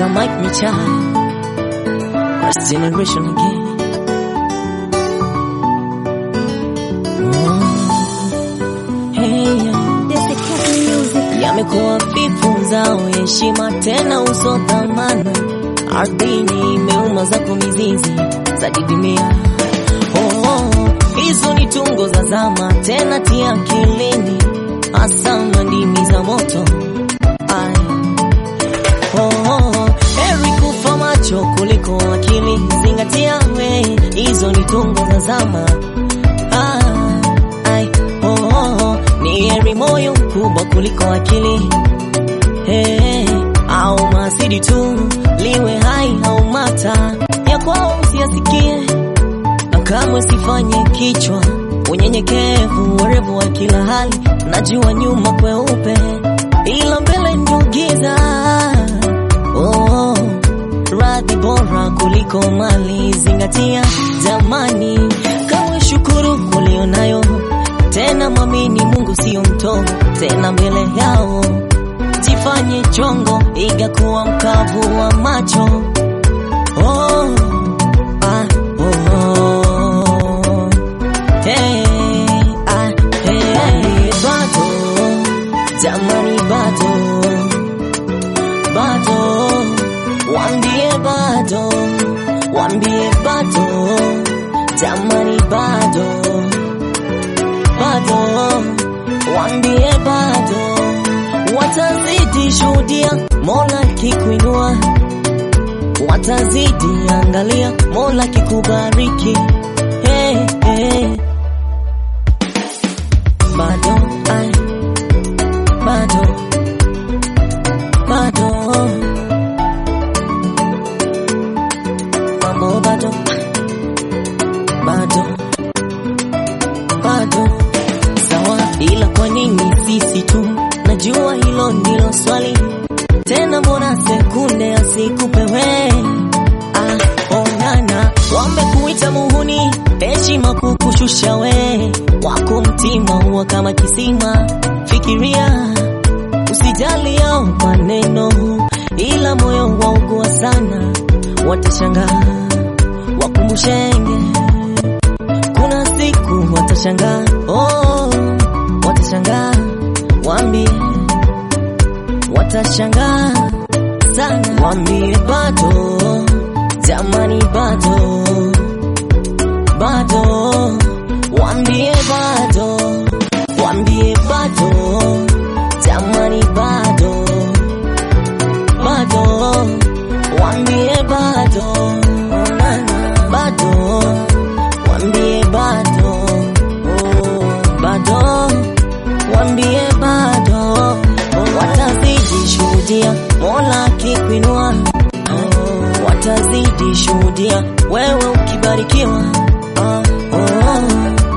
Mike Michai, First Generation again. Mm. Hey, yeah. Yamekuwa vifu zao heshima tena uso dhamana, ardhini imeuma zako mizizi za didimia. Oh, oh, hizo ni tungo za zama tena tia akilini, hasa na ndimi za moto Ay. Oh, oh, heri kufa macho kuliko akili, zingatia we, hizo ni tungo za zama. Ah, ay, oh, oh, oh, ni heri moyo mkubwa kuliko akili hey, au masidi tu liwe hai au mata ya kwao usiyasikie, na kamwe sifanye kichwa unyenyekevu, werevu wa kila hali, najua nyuma kweupe, ila mbele ndio giza. Oh, radhi bora kuliko mali, zingatia jamani, kawe shukuru ulionayo, tena mwamini Mungu sio mtovu, tena mbele yao jifanye chongo, iga kuwa mkavu wa macho. Oh, ah, oh, oh. Hey, ah, hey, bado jamani, bado bado, wambie bado, wambie bado jamani, bado bado, wambie bado, watazidi shuhudia Mola kikuinua, watazidi angalia Mola kikubariki. Hey, hey. Bado, ay, bado, bado, mambo bado, bado, bado, sawa, ila kwa nini sisi tu? Najua hilo ndilo swali tena, mbona sekunde asikupe we? Ah, onana, wamekuita muhuni, heshima kukushusha we, wako mtima huwa kama kisima. Fikiria, usijali yao maneno, ila moyo waugua sana, watashangaa wakumbushenge, kuna siku watashangaa, oh, watashangaa, waambie watashangaa sana, waambie bado, jamani, bado bado, waambie bado, waambie bado, jamani, bado bado, waambie bado, onana, bado, waambie bado, oh, bado, waambie bado, watazidi shuhudia Mola akikuinua, oh, watazidi shuhudia wewe ukibarikiwa, ah, oh,